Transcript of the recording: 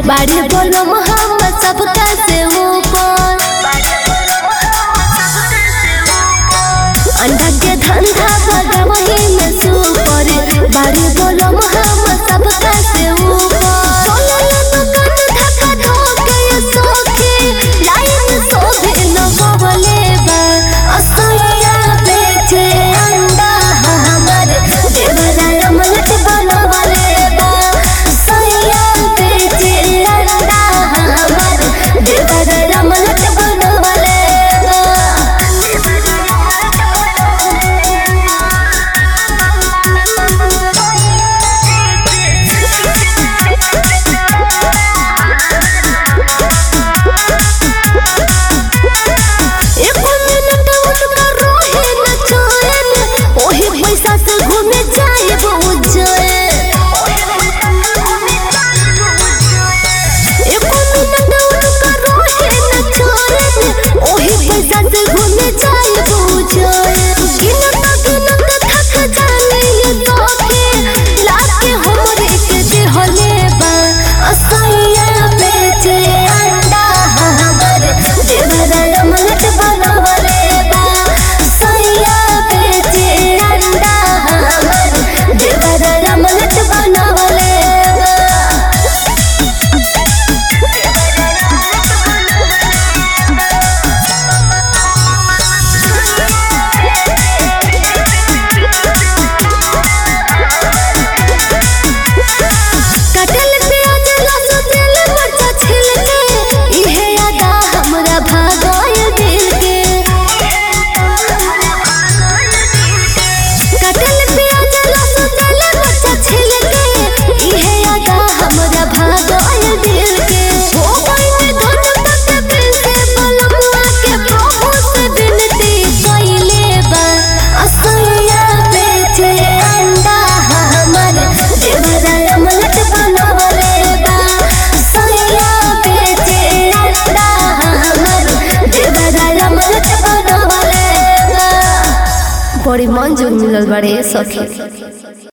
बाड़ी बोलो मोहम्मद सबका से ऊपर अंडा के धंधा बड़ा वही में सुपर बाड़ी बोलो मोहम्मद सबका से ऊपर सोलह दुकान धक्का धोके ये सोखे लाइन सोभे न बोले बा असैया बेचे अंडा हमर देवरा अमलट बनवले बा असैया बेचे अंडा हमर देवरा अमलट बनवले एको मिनट उनका रोहे न चैन ओही पैसा से घूमे जाए उज्जैन एको मिनट उनका रोहे न चैन ओही पैसा से घूमे जाए उज्जैन गिनत गिनत थक जाने ये सोखे लाके हमरे के देहले बा असैया बेचे अंडा हमर देवरा अमलट बनवले बा सैया बेचे अंडा हमर देवरा अमलट बनवले बा कटल प्याज लहसुन तेल मरचा छिल के इहे अदा हमरा भागल दिल के कटल प्याज लहसुन तेल मरचा छिल के इहे अदा हमरा भागल दिल के हो गइल धन तक दिल से बलमुआ के प्रभु से विनती कइले बा असैया बेचे अंडा हमर देवरा अमलट बनवले बा सैया बेचे अंडा हमर देवरा अमलट बनवले बा बड़ी मन जोग मिलल बाड़े सखी